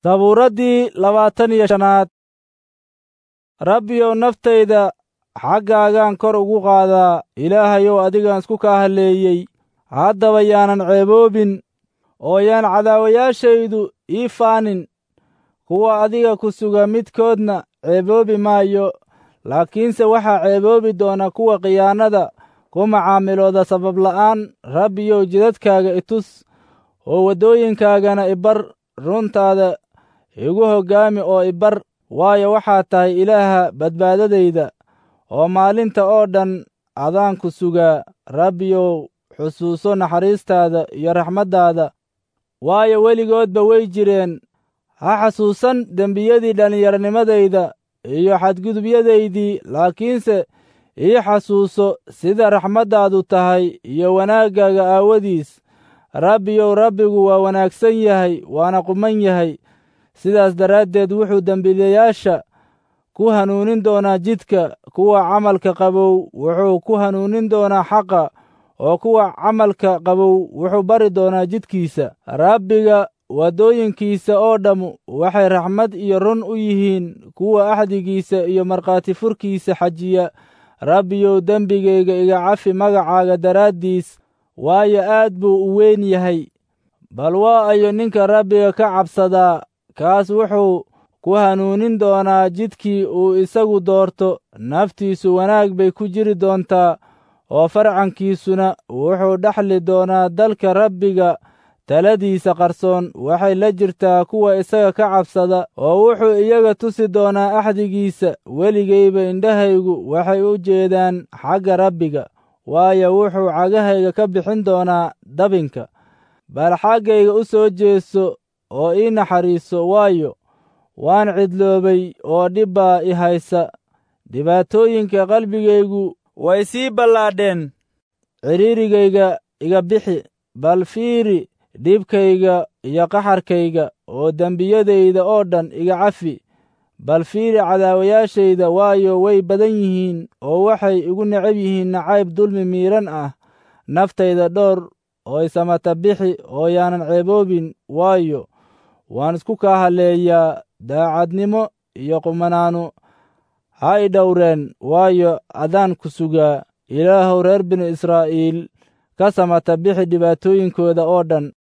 sabuuraddii labaatan iyo shanaad rabbiyow naftayda xaggaagaan kor ugu qaadaa ilaahayow adigaan isku kaa halleeyey haddaba yaanan ceeboobin oo yaan cadaawayaashaydu ii faanin kuwa adiga ku suga midkoodna ceeboobi maayo laakiinse waxaa ceeboobi doona kuwa khiyaanada ku macaamilooda sababla'aan rabbiyow jidadkaaga itus oo waddooyinkaagana ibar runtaada igu hoggaami oo ibar waayo waxaad tahay ilaaha badbaadadayda oo maalinta oo dhan adaan ku sugaa rabbiyow xusuuso naxariistaada iyo raxmaddaada waayo weligoodba way jireen ha xasuusan dembiyadii dhallinyaronimadayda iyo xadgudubyadaydii laakiinse ii xasuuso sida raxmaddaadu tahay iyo wanaaggaaga aawadiis rabbiyow rabbigu waa wanaagsan yahay waana quman yahay sidaas daraaddeed wuxuu dembiilayaasha ku hanuunin doonaa jidka kuwa camalka qabow wuxuu ku hanuunin doonaa xaqa oo kuwa camalka qabow wuxuu bari doonaa jidkiisa rabbiga waddooyinkiisa oo dhammu waxay raxmad iyo run u yihiin kuwa axdigiisa iyo markhaati furkiisa xajiya rabbiyow dembigayga iga cafi magacaaga daraaddiis waayo aad buu u weyn yahay bal waa ayo ninka rabbiga ka cabsadaa kaas wuxuu ku hanuunin doonaa jidkii uu isagu doorto naftiisu wanaag bay ku jiri doontaa oo farcankiisuna wuxuu dhexli doonaa dalka rabbiga taladiisa qarsoon waxay la jirtaa kuwa isaga ka cabsada oo wuxuu iyaga tusi doonaa axdigiisa weligayba indhahaygu waxay u jeedaan xagga rabbiga waayo wuxuu cagahayga ka bixin doonaa dabinka bal xaggayga u soo jeeso oo ii naxariiso waayo waan cidloobay oo dhib baa i haysa dhibaatooyinka qalbigaygu way sii ballaadheen cidhiirigayga iga bixi bal fiiri dhibkayga iyo qaxarkayga oo dembiyadayda oo dhan iga cafi bal fiiri cadaawayaashayda waayo way badan yihiin oo waxay igu necab yihiin nacayb dulmi miidhan ah naftayda dhowr oo isamata bixi oo yaanan ceeboobin waayo waan isku kaa halleeyaa daacadnimo iyo qumanaanu ha i dhowreen waayo adaan ku sugaa ilaahow reer binu israa'iil ka samata bixi dhibaatooyinkooda oo dhan